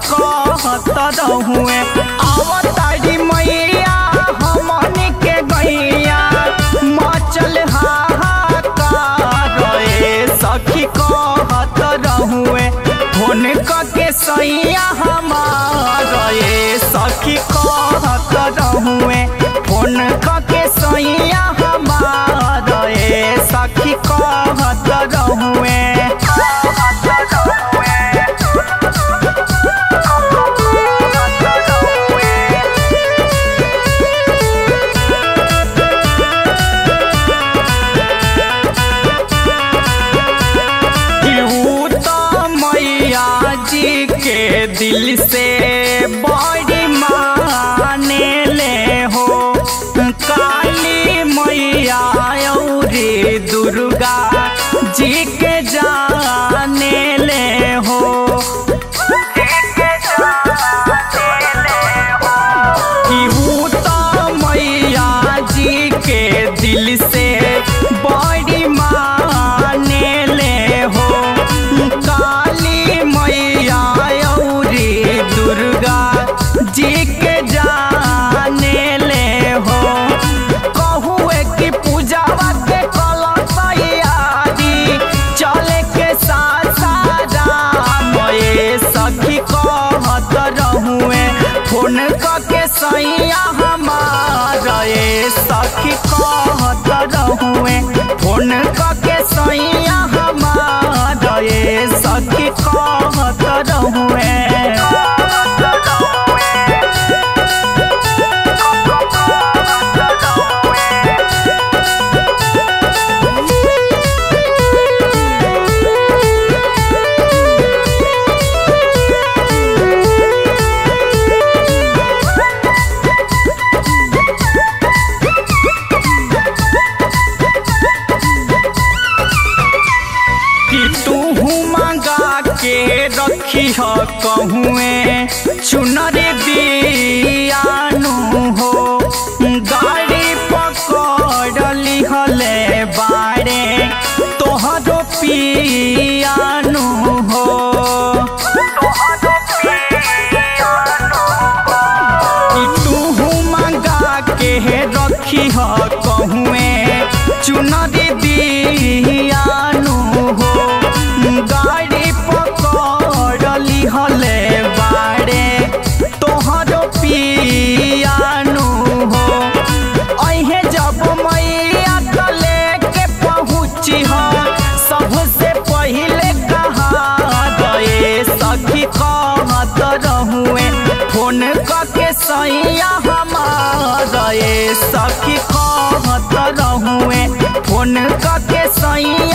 कहत रहुए आवतारी मैया हमनी के गैया मचल हाहाकार ए सखी कहत रहुए फोन के सैया हमार ए सखी कहत रहुए फोन के सैया हमार ए सखी कहत रहुए केहू तो मैया जी के दिल से बड़ी माने ले हो काली मैया औरी दुर्गा जी के जाने ले हो केहू तो मैया जी के दिल से बड़ी माने ले हो काली मैया औरी दुर्गा जी के जाने ले हो कहुए कि पूजावा के कला तैयारी चले के साथ सारा ए सखी कहत रहुए फोन के सैया हमार ए सखी कहत रहुए फोन के सैया हमार ए सखी कहत रहुए कि तू मंगा के रखी ह कहुए चुनर दियानु हो गाड़ी पकड़ली हले बारे तोहरो पियानु हो कि तू मंगा के रखी ह कहुए चुनर दियानु हो गाड़ी पकड़ली हले बारे तोहरो पियानु हो अहे जब मैया तो लेके पहुँची हो सबसे पहिले कहा गए सखी कहत रहुए फोन के सैया हमार ए सखी कहत रहुए फोन के सैया